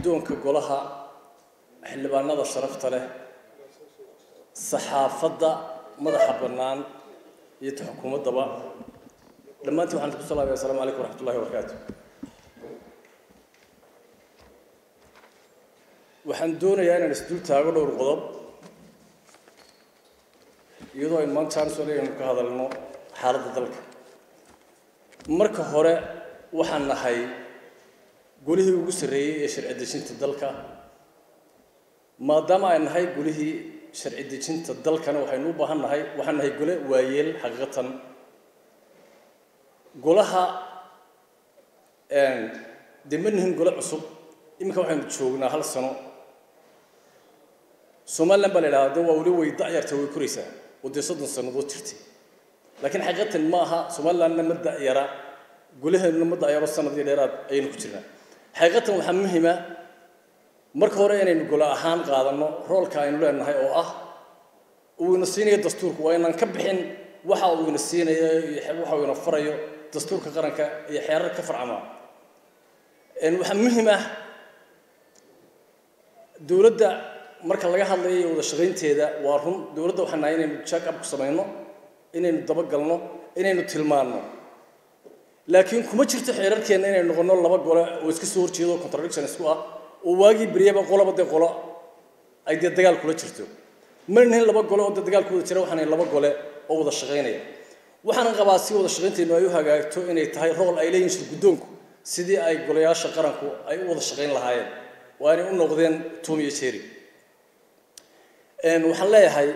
guddoonka golaha xildhibaanada sharafta leh saxaafadda madaxa bannaan iyo ta xukuumaddaba dhammaantiin waxaan ku salaamaya asalamu calaykum waraxmat ullahi wabarakaatu waxaan doonayaa inaan isdul taago dhowr qodob iyadoo aynu maanta chance aynu ka hadalno xaaladda dalka marka hore waxaan nahay golihii ugu sarreeyey ee sharci dejinta dalka maadaama ay nahay golihii sharci dejinta dalkana waxaynu u baahan nahay waxaan nahay gole waayeel xaqiiqatan golaha dee ma nihin gole cusub iminka waxaynu joognaa hal sano somalilan baa la idhahdaa de waa weli way da'yarta way koraysaa oo dee soddon sannadood jirtay laakiin xaqiiqatan ma aha somalilandna ma da'yara golaheennuna ma da'yaro sanadii dheeraad ayaynu ku jirnaa xaqiiqatan waxaa muhima marka hore inaynu gole ahaan qaadanno roolka aynu leenahay oo ah uu ina siinayo dastuurku waa inaan ka bixin waxa uu ina siinayo iyo waxa uu ina farayo dastuurka qaranka iyo xeerar ka farcama waxaa muhim ah dowladda marka laga hadlayo iyo wada shaqaynteeda waa run dowladda waxaan nahay inaynu jack up ku samayno inaynu dabagalno inaynu tilmaanno laakiin kuma jirto xeerarkeenna inaynu noqonno laba gole oo iska soo horjeedo contradiction isku ah oo waagii beryaba qolaba dee qolo ay dee dagaal kula jirto mana nihin laba gole oo dee dagaal ku wada jira waxaan nahay laba gole oo wada shaqaynaya waxaanan qabaa si wada shaqaynteenu ay u hagaagto inay tahay rool ay leeyihin shir guddoonku sidii ay golayaasha qaranku ay u wada shaqayn lahaayeen waa inay u noqdeen tom iyo jerry waxaan leeyahay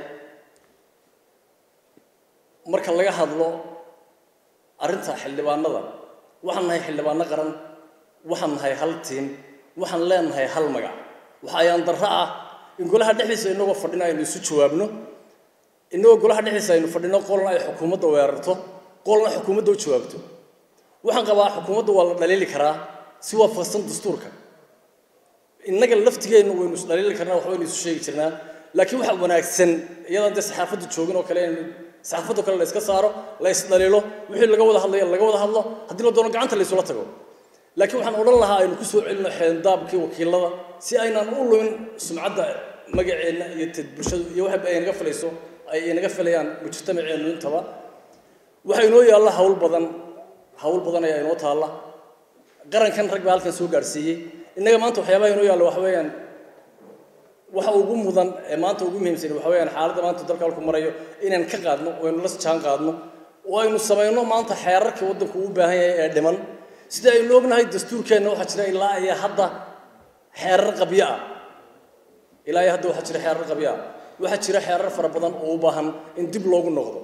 marka laga hadlo arrinta xildhibaanada waxaan nahay xildhibaano qaran waxaan nahay hal tiim waxaan leenahay hal magac waxa ayaan darro ah in golaha dhexdiisa inagoo fadhino aynu isu jawaabno inagoo golaha dhexdiisa aynu fadhino qolna ay xukuumadda weerarto qolna xukuumadda u jawaabto waxaan qabaa xukuumadda waa la dhaliili karaa si waafaqsan dastuurka innaga laftigeenna waynu is dhaliili karnaa waxbaynu isu sheegi jirnaa laakiin waxa wanaagsan iyadaan dee saxaafaddu joogin oo kale inaynu saxaafadda kale la iska saaro la isdhaliilo wixii laga wada hadlaya laga wada hadlo haddii la doono gacanta la isula tago laakiin waxaan odhan lahaa aynu ku soo celino xeendaabkii wakiilada si aynaan u lumin sumcadda magaceenna iyo tad bulshadu iyo waxa ay naga filayso ay inaga filayaan mujtamaceennu intaba waxaa inoo yaalla hawl badan hawl badan ayaa inoo taalla qarankan rag baa halkan soo gaadhsiiyey innaga maanta waxyaabaha inoo yaalla waxa weeyaan waxa ugu mudan ee maanta ugu muhiimsan waxa weeyaan xaaladda maanta dalka halku marayo inaan ka qaadno oo aynu la jaan qaadno oo aynu samayno maanta xeerarkii waddanku u baahan yahay ee dhiman sida aynu ognahay dastuurkeenna waxaa jira ilaa iyo hadda xeerar qabyo ah ilaa iyo hadda waxaa jira xeerar qabyo ah waxaa jira xeerar fara badan oo u baahan in dib loogu noqdo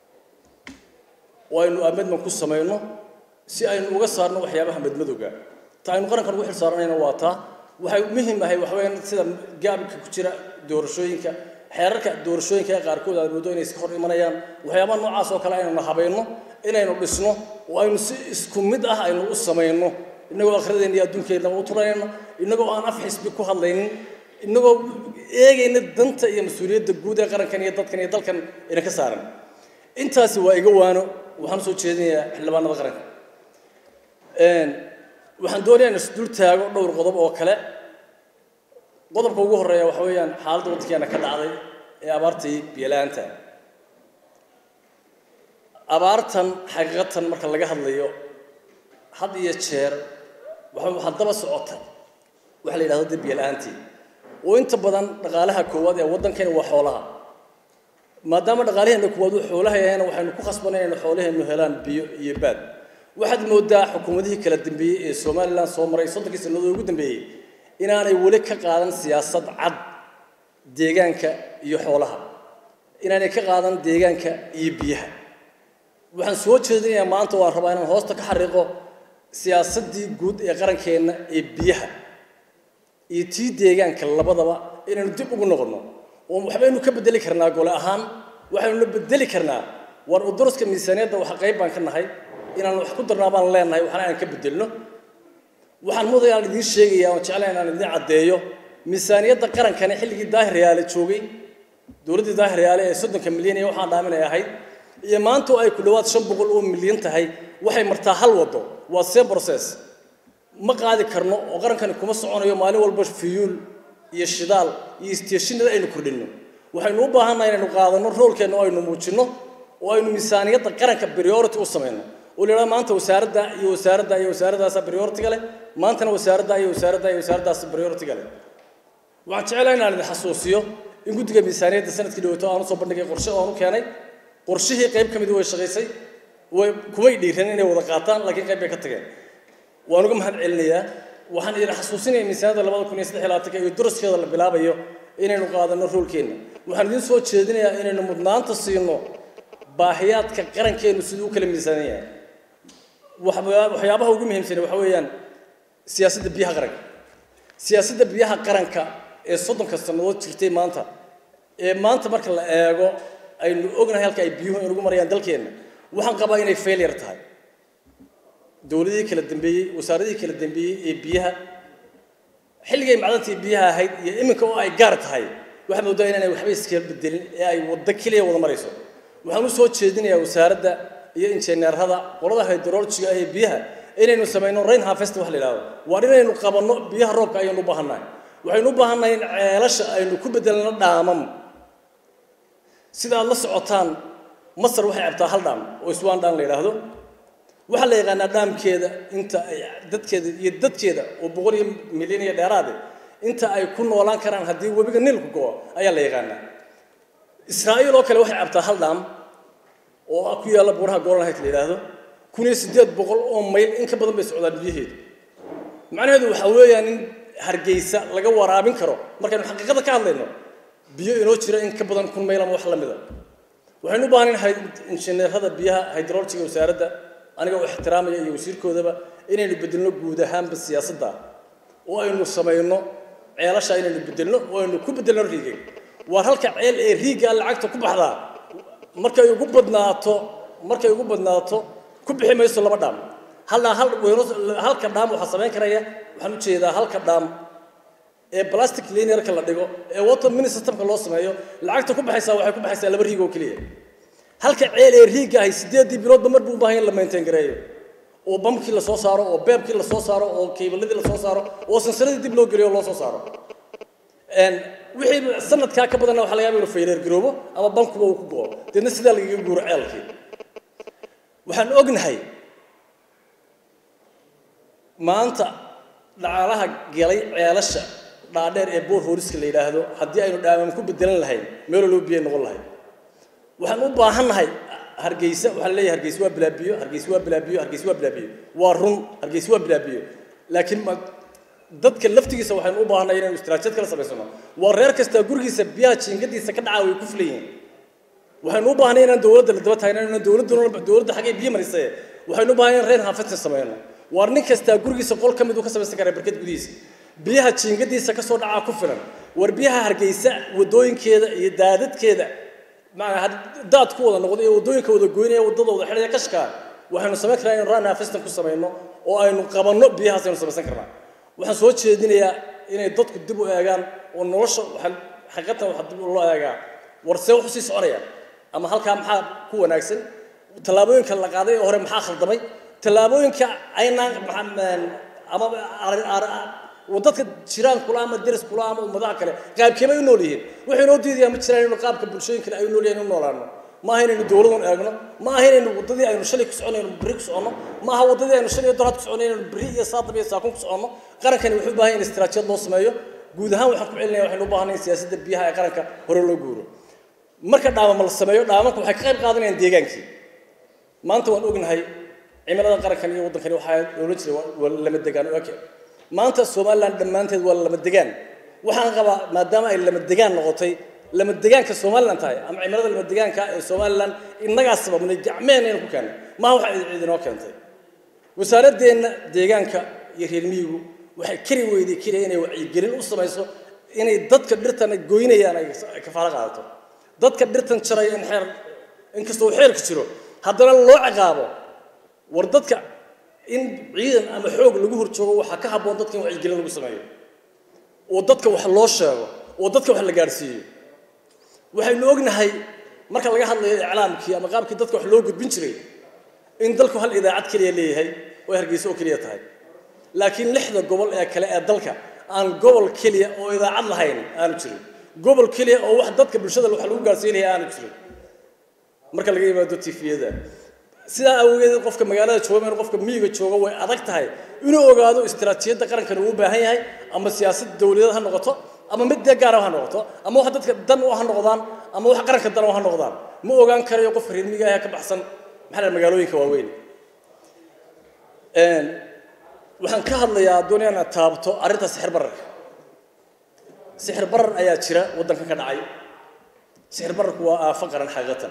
oo aynu amedman ku samayno si aynu uga saarno waxyaabaha madmadowga ta aynu qarankan ugu xilsaaranayna waa taa waxay muhiim ahay waxa weeyaan sida gaabka ku jira doorashooyinka xeerarka doorashooyinka ee qaarkood aad moodo inay iska hor imanayaan waxyaabaha noocaas oo kale aynuna habayno inaynu dhisno oo aynu si isku mid ah aynu u samayno innagoo akhrideena iyo adduunkeennaba u turanayno innagoo aan af xisbi ku hadlaynin innagoo eegayna danta iyo mas-uuliyadda guud ee qarankan iyo dadkan iyo dalkan ina ka saaran intaasi waa iga waano waxaan usoo jeedinayaa xildhibaanada qaranka waxaan doonayaa in isdul taago dhowr qodob oo kale qodobka ugu horreeya waxa weeyaan xaaladda waddankeena ka dhacday ee abaartii biyalaanta abaartan xaqiiqatan marka laga hadlayo had iyo jeer waxa waxaa daba socota waxa la yidhahdo dee biyala-aantii oo inta badan dhaqaalaha koowaad ee waddankeena waa xoolaha maadaama dhaqaalaheena koowaad uu xoolaha yahayna waxaynu ku khasbanay inaynu xoolaheenu helaan biyo iyo baad waxaad moodaa xukuumadihii kala dambeeyey ee somalilan soo maray soddonkii sannadood ugu dambeeyey inaanay weli ka qaadan siyaasad cad deegaanka iyo xoolaha inaanay ka qaadan deegaanka iyo biyaha waxaan soo jeedinayaa maanta waan rabaa inaan hoosta ka xariiqo siyaasaddii guud ee qarankeenna ee biyaha iyo tii deegaanka labadaba inaynu dib ugu noqonno oo waxbaynu ka bedeli karnaa gole ahaan waxaynu la bedeli karnaa war uduraska miisaaniyadda waxa qayb baan ka nahay inaan wax ku darnaa baan leenahay waxna aan ka bedelno waxaan mudaya aan idiin sheegaya oon jeclahay inaan idiin caddeeyo miisaaniyadda qarankani xilligii daahir yaale joogay dowladdii daahir yaale ee soddonka milyan iyo waxaan dhaaminay ahayd iyo maanta oo ay ku dhowaad shan boqol oo milyan tahay waxay martaa hal waddo waa same process ma qaadi karno oo qarankani kuma soconayo maalin walba fiyuul iyo shidaal iyo isteeshinada aynu kordhinno waxaynu u baahannahay inaynu qaadanno roolkeenna oo aynu muujinno oo aynu miisaaniyadda qaranka priority u samayno oo la yidhahdo maanta wasaaradda iyo wasaaradda iyo wasaaraddaasa priority-ga leh maantana wasaaradda iyo wasaaradda iyo wasaaraddaas priority-ga leh waxaan jecelahay inaan idin xasuusiyo in guddiga miisaaniyadda sanadkii dhawaato aan usoo bandhigay qorshe oo aan u keenay qorshihii qayb ka mid way shaqaysay way kumay dhiiran inay wada qaataan laakiin qayb bay ka tageen waan uga mahad celinayaa waxaan idin xasuusinaya miisaaniyadda labada kun iyo saddex iyo labaatanka iyo duraskeeda la bilaabayo inaynu qaadanno roolkeenna waxaan idin soo jeedinayaa inaynu mudnaanta siino baahiyaadka qarankeenu siduu u kala miisaanan yahay waxyaabaha ugu muhiimsan waxa weeyaan siyaasadda biyaha qaranka siyaasadda biyaha qaranka ee soddonka sannadood jirtay maanta ee maanta marka la eego aynu ognahay halka ay biyuhu inugu marayaan dalkeenna waxaan qabaa inay failure tahay dowladihii kala dambeeyey wasaaradihii kala dambeeyey ee biyaha xilligay macdantii biyaha ahayd iyo iminka oo ay gaar tahay waxaa moodaa inaanay waxba iskala bedelin ee ay waddo keliya wada marayso waxaan u soo jeedinayaa wasaaradda iyo injineerada qolada hydrologiga ee biyaha inaynu samayno rain harvest wax la yidhahdo waa inaynu qabanno biyaha roobka ayaynu u baahannahay waxaynu u baahannahay in ceelasha aynu ku bedelno dhaamam sida aad la socotaan masar waxay cabtaa hal dhaam oo iswaan dhaam la yidhaahdo waxaa la yaqaanaa dhaamkeeda inta ay dadkeeda iyo dadkeeda oo boqol iyo milyan iyo dheeraade inta ay ku noolaan karaan haddii webiga niilku go'o ayaa la yaqaanaa israa'iil oo kale waxay cabtaa hal dhaam oo ku yaalla buuraha golanhayt la yidhaahdo kun iyo siddeed boqol oo mayl in ka badan bay socdaan biyaheedu macnaheedu waxaa weeyaan in hargeysa laga waraabin karo markaynu xaqiiqada ka hadlayno biyo inoo jira in ka badan kun mayl ama wax la mida waxaynu u baahan nahay injineerada biyaha hydrologiga wasaaradda aniga u ixtiraamaya iyo wasiirkoodaba inaynu bedelno guud ahaanba siyaasadda oo aynu samayno ceelasha inaynu bedelno oo aynu ku bedelno riigay waar halka ceel ee riigga lacagta ku baxdaa markay ugu badnaato markay ugu badnaato ku bixi mayso laba dhaam hal hal weyno halka dhaam waxaa samayn karaya waxaan u jeedaa halka dhaam ee plastic linearka la dhigo ee water mini systemka loo sameeyo lacagta ku baxaysaa waxay ku baxaysaa laba riig oo keliya halka ceel ee riigga ahay sideedii biloodba mar buu u baahan in la maintain gareeyo oo bamkii la soo saaro oo beebkii la soo saaro oo keybaladii la soo saaro oo sansaradii dib loo geliyo loo soo saaro wixii sanadkaa ka badanna waxa laga yaaba inuu fayleer garoobo ama bankuba uu ku go'o deedna sidaa lagaga guuro ceelkii waxaan ognahay maanta dhacalaha gelay ceelasha dhaadheer ee boor hooriska la yidhaahdo haddii aynu dhaamam ku bedelan lahayn meeloo loo biyay noqon lahayd waxaan u baahannahay hargeysa waxaa leeyahay hargeysa waa bilaabiyo hargeysa waa bilaabiyo hargeysa waa bilaabiyo waa run hargeysa waa bilaabiyo laakiin ma dadka laftigiisa waxaynu u baahannahay inaynu istiraatiijiyad kala samaysano waa reer kasta gurigiisa biyaha jiingadiisa ka dhacaa way ku filan yihiin waxaynu u baahnay inaan dowladda la daba taagna inaan dowladda dowladda xaggay biyo marisay waxaynu u baahnay inaan reer haafadsin samayno waar nin kastaa gurigiisa qol ka mid uu ka samaysan karaa barkad gudihiisa biyaha jiingadiisa ka soo dhacaa ku filan war biyaha hargeysa wadooyinkeeda iyo daadadkeeda macnaa daad ku wada noqdo iyo wadooyinka wada goynaya wadada wada xidhaya kashkaa waxaynu samayn karaa inaynu run haafistan ku samayno oo aynu qabanno biyahaas aynu samaysan karnaa waxaan soo jeedinayaa inay dadku dib u eegaan oo nolosha waxaan xaqiiqatan waxaa dib loo eegaa war see wuxuu sii soconaya ama halkaa maxaa ku wanaagsan tallaabooyinka la qaaday ee hore maxaa khaldamay tallaabooyinka aynaan ama dadka jiraan kula ama deris kula ama ummadaha kale qaabkeebay u nool yihiin waxay noo diidayaan ma jiraan inaynu qaabka bulshooyin kale ay u nool yihiin u noolaano ma aha inaynu dowladan eegno ma aha inaynu waddadii aynu shalay ku soconayno berri ku soconno ma aha waddadii aynu shalay doraad ku soconay inaynu berri iyo saadab iyo saakun ku soconno qarankani wuxuu u baahan yahay in istiraatijiyad loo sameeyo guud ahaan waxaan ku celinaya waxaynu u baahanay in siyaasadda biyaha ee qaranka hore loo guuro marka dhaamama la sameeyo dhaamanka waxay ka qayb qaadanayaan deegaankii maanta waan ognahay cimilada qarankan iyo waddankani waxaa loola jiray waa lama degaan oke maanta somaliland dhammaanteed waa lama degaan waxaan qabaa maadaama ay lama degaan noqotay lama degaanka somaliland tahay ama cimilada lama degaanka ee somaliland innagaa sababnay gacmeenayna ku keennay maaha waxa cid inoo keentay wasaaradeenna deegaanka iyo reer miyigu waxay kari weyday keliya inay wacyigelin u samayso inay dadka dhirtan goynayaan ay kafaalo qaadato dadka dhirtan jaraya in xeer inkastoo xeerka jiro haddana loo ciqaabo war dadka in ciidan ama xoog lagu horjoogo waxaa ka habboon dadka in wacyigelin lagu sameeyo oo dadka wax loo sheego oo dadka wax la gaadhsiiyo waxaynu ognahay marka laga hadlayo iclaamkii ama qaabkii dadka wax loo gudbin jiray in dalku hal idaacad keliya leeyahay oo hargeysa oo keliya tahay laakiin lixda gobol ee kale ee dalka aan gobol keliya oo idaacad lahayn aanu jirin gobol keliya oo wax dadka bulshada wax lagu gaarsiinaya aanu jirin marka laga yimaado tifiyada sidaa awgeed qofka magaalada jooga meel qofka miyiga jooga way adag tahay inuu ogaado istiraatiijiyadda qarankan uu u baahan yahay ama siyaasad dawladeed ha noqoto ama mid dee gaara ha noqoto ama wax dadka dan u ha noqdaan ama wax qaranka dan u ha noqdaan ma ogaan karayo qofka reer miyiga ah ka baxsan maxaa la magaalooyinka waaweyn waxaan ka hadlayaa doonaya inaad taabto arrinta sixir bararka sixir barar ayaa jira waddanka ka dhacay sixir bararku waa aafo qaran xaqiiqatan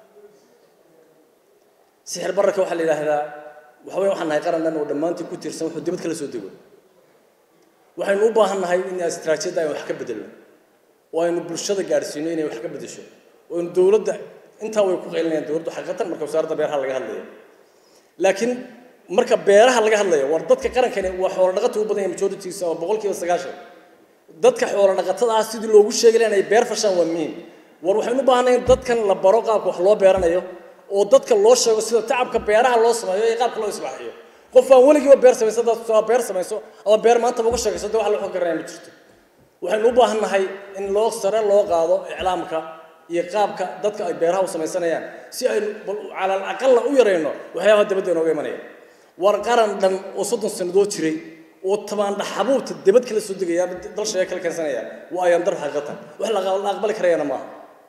sixir bararka waxaa la yidhaahdaa waxa weeye waxaan nahay qaran dhan oo dhammaantii ku tiirsan wuxuu dibad kala soo dego waxaynu u baahan nahay in istiraatiijiyadda aynu wax ka bedelno oo aynu bulshada gaadhsiino inay wax ka bedesho oo aynu dowladda intaa way ku qaylinayaan dowladdu xaqiiqatan marka wasaaradda beeraha laga hadlayo laakiin marka beeraha laga hadlayo war dadka qarankani waa xoolo dhaqata u badan yahay majoritiisa oo boqolkiiba sagaashan dadka xoolo dhaqatada ah sidii loogu sheegi lahaa inay beer fashaan waa muhiim war waxaynu u baahanay in dadkan la baro qaabka wax loo beeranayo oo dadka loo sheego sida tacabka beeraha loo sameeyo iyo qaabka loo islaaxiyo qof aan weligiiba beer samayso dad soo beer samayso ama beer maanta uga sheegayso dee wax la xog garanaya ma jirto waxaynu u baahan nahay in loo sare loo qaado iclaamka iyo qaabka dadka ay beeraha u samaysanayaan si aynu cala aqalla u yarayno waxyaabaha dabadda inooga imanaya war qaran dhan oo soddon sannadood jiray oo tamaandha xabuubta debad kala soo degaya dal sheega kala keensanaya waa ayaan dar xaqiiqatan wax la aqbali karayana maaha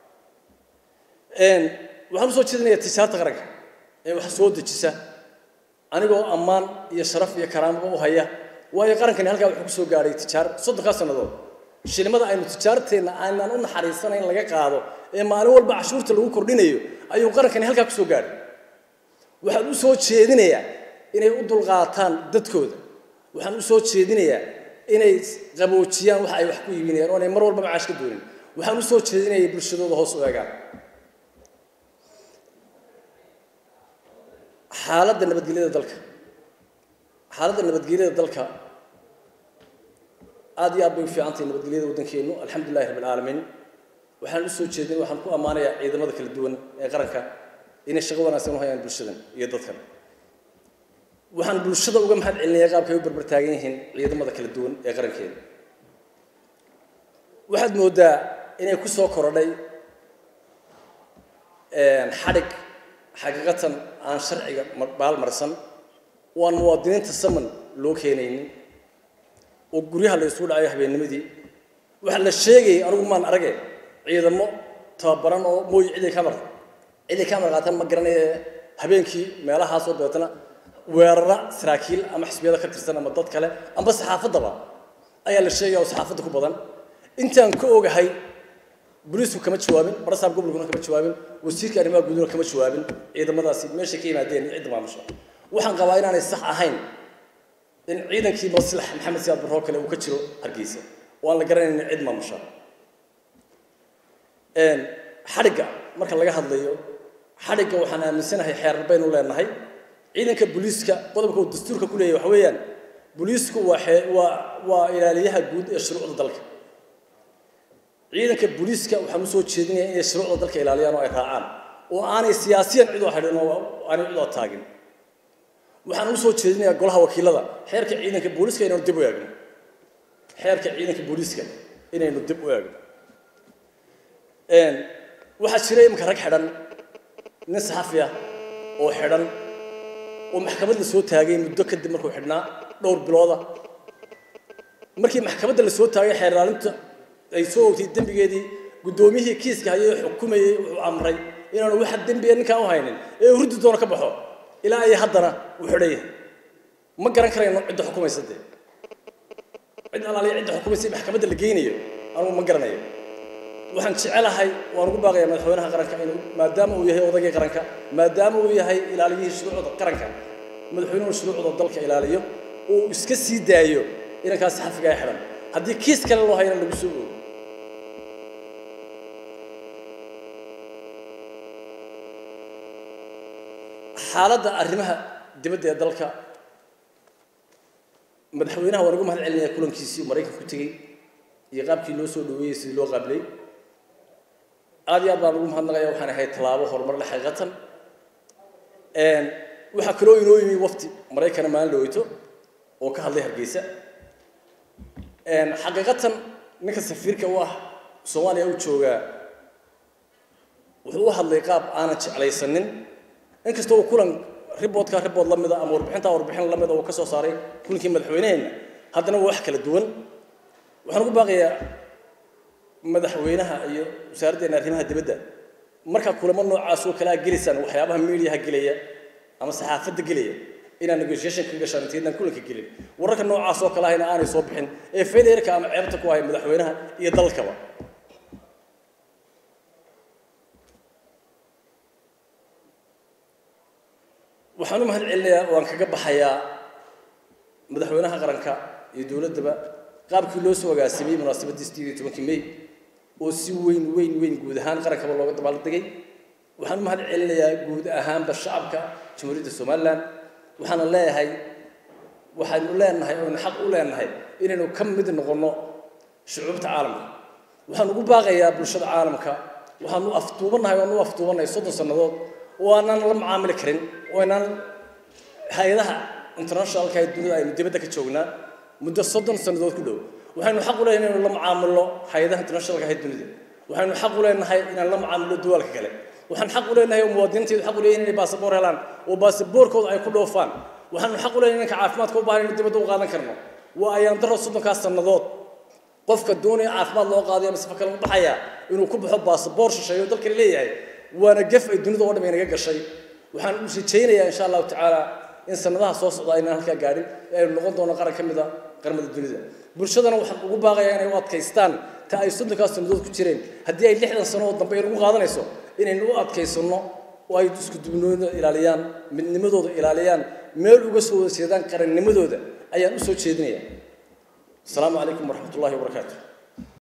waxaan usoo jeedinayaa tijaarta qaranka ee wax soo dejisa anigoo ammaan iyo sharaf iyo karaamaba u haya waayo qarankani halkaa wuxuu kusoo gaadhay tijaar soddonkaa sannadood shilimada aynu tijaarteenna aanan u naxariisanayn laga qaado ee maalin walba cashuurta lagu kordhinayo ayuu qarankani halkaa kusoo gaadhay waxaan u soo jeedinayaa inay u dulqaataan dadkooda waxaan u soo jeedinayaa inay qaboojiyaan waxa ay wax ku iibinayaan oo anay mar walba macaash ka doonin waxaan u soo jeedinaya bulshadooda hoos u eegaan xaaladda nabadgelyada dalka xaaladda nabadgelyada dalka aad iyo aad bay u fiican tahay nabadgelyada waddankeennu alxamdulillahi rabbi alcaalamiin waxaan u soo jeedin waxaan ku ammaanayaa ciidamada kala duwan ee qaranka inay shaqo wanaagsan u hayaan bulshadan iyo dadkan waxaan bulshada uga mahad celinayaa qaabka ay u barbar taagan yihiin ciidamada kala duwan ee qarankeeda waxaad moodaa inay ku soo korodhay xadhig xaqiiqatan aan sharciga baalmarsan oo aan muwaadiniinta saman loo keenaynin oo guryaha la isugu dhacayo habeennimadii waxaa la sheegayay anigu maan arage ciidamo tababaran oo mooy ciday kamar ciday kamar qaatan ma garanaye habeenkii meelahaasoo dabeetana weerara saraakiil ama xisbiyada ka tirsan ama dad kale amba saxaafaddaba ayaa la sheegaya oo saxaafadda ku badan intaan ka ogahay boliisku kama jawaabin barasaab gobolkuna kama jawaabin wasiirka arrimaha guuduna kama jawaabin ciidamadaasi meeshay ka yimaadeen cidda maamusha waxaan qabaa inaanay sax ahayn in ciidankii maslax maxamed siyaad barroo kale uu ka jiro hargeysa oo aan la garanaynin cid maamusha xadhigga marka laga hadlayo xadhigga waxaan aaminsanahay xeerar baynu leenahay ciidanka booliiska qodobka uu dastuurka ku leeyahay waxa weeyaan booliisku waa waa waa ilaaliyaha guud ee shuruucda dalka ciidanka booliiska waxaan u soo jeedinayaa inay shuruucda dalka ilaaliyaan oo ay raacaan oo aanay siyaasiyan cid oo xidhin oo aanay cid oo taagin waxaan u soo jeedinayaa golaha wakiilada xeerka ciidanka booliiska inaynu dib u eegno xeerka ciidanka booliiska inaynu dib u eegno waxaa jira iminka rag xidhan nin saxafi ah oo xidhan oo maxkamad la soo taagay muddo kadib markuu xidhnaa dhowr bilooda markii maxkamadda la soo taagay xeer ilaalinta ay soo ogtay dembigeedii guddoomiyihii kiiska hayay xukumayey wuxuu amray inaanu waxa dembiga ninkaan u haynin ee uu ruddi doono ka baxo ilaa iyo haddana uu xidhan yahay ma garan karayno cidda xukumaysa dee cid alaaliya cidda xukumaysa maxkamadda la geynayo anugu ma garanayo waxaan jecelahay waan ugu baaqayaa madaxweynaha qaranka inuu maadaama uu yahay odaygii qaranka maadaama uu yahay ilaaliyihii shuruucda qaranka madaxweynuhu shuruucda dalka ilaaliyo uu iska sii daayo inankaas saxafiga ay xidhan haddii kiis kale loo hayana lagu soo oogo xaaladda arrimaha dibadda ee dalka madaxweynaha waan ugu mahad celinayaa kulankiisii uu maraykanka ku tegey iyo qaabkii loo soo dhaweeyey sidii loo qaabilay aad iyo aad baan ugu mahadnaqaya waxaan ahayd tallaabo horumar le xaqiiqatan waxaa kaloo inoo yimi wafti maraykana maalin dhaweyto oo ka hadlay hargeysa xaqiiqatan ninka safiirka u ah soomaaliya u joogaa wuxuu u hadlay qaab aanan jeclaysanin inkastoo uu kulan riboodka ribood la mida ama warbixinta warbixin la mida uu ka soo saaray kulankii madaxweyneheenna haddana waa wax kala duwan waxaan ugu baaqayaa madaxweynaha iyo wasaaraddeena arrimaha dibadda markaa kulamo noocaas oo kalea gelaysaan waxyaabaha miidiyaha gelaya ama saxaafadda gelaya inaan negotiation ka gashaan intaydaan kulanka gelin wararka noocaas oo kale ahayna aanay soo bixin ee federka ama ceebta ku haya madaxweynaha iyo dalkaba waxaan u mahad celinayaa waan kaga baxayaa madaxweynaha qaranka iyo dowladdaba qaabkii loo soo agaasimay munaasabadii sideed iyo tobankii may oo si weyn weyn weyn guud ahaan qarankaba looga dabaaldegay waxaan u mahad celinayaa guud ahaanba shacabka jamhuuriyadda somalilan waxaana leeyahay waxaynu leenahay oynu xaq u leenahay inaynu ka mid noqonno shucuubta caalamka waxaan ugu baaqayaa bulshada caalamka waxaanu afduubannahay waanu afduubannahay soddon sannadood oo aanaan la macaamili karin oo aynaan hay-adaha internationalka ee dunida aynu dibadda ka joognaa muddo soddon sannadood ku dhow waxaynu xaq u leenahay inaynu la macaamilno hay-adaha internationalka ee dunida waxaynu xaq u leenahay inaan la macaamilno duwaalka kale waxaan xaq u leenahay oo muwaadiniinteedu xaq u leeyihin inay baasaboor helaan oo baasaboorkooda ay ku dhoofaan waxaanu xaq u leenahay inanka caafimaadka u baahan inaynu dibadda u qaadan karno waa ayaan daro soddonkaas sannadood qofka doonaya caafimaad loo qaadayo ama sifa kale u baxaya inuu ku baxo baasaboor shisheeyo dalkani leeyahay waana gef ay dunida oo dham inaga gashay waxaan u rajaynayaa insha allahu tacaala in sanadaha soo socda aynaan halkaa gaadhin ee aynu noqon doono qaran ka mida qaramada dunida bulshadana waxaan ugu baaqayaa inay u adkaystaan ta ay soddonkaas sannadood ku jireen haddii ay lixdan sano oo dambe inagu qaadanayso inaynu u adkaysanno oo ay isku dubnooda ilaaliyaan midnimadooda ilaaliyaan meel uga soo wada jeedaan qarannimadooda ayaan u soo jeedinayaa asalaamu calaykum waraxmat ullahi wabarakaatu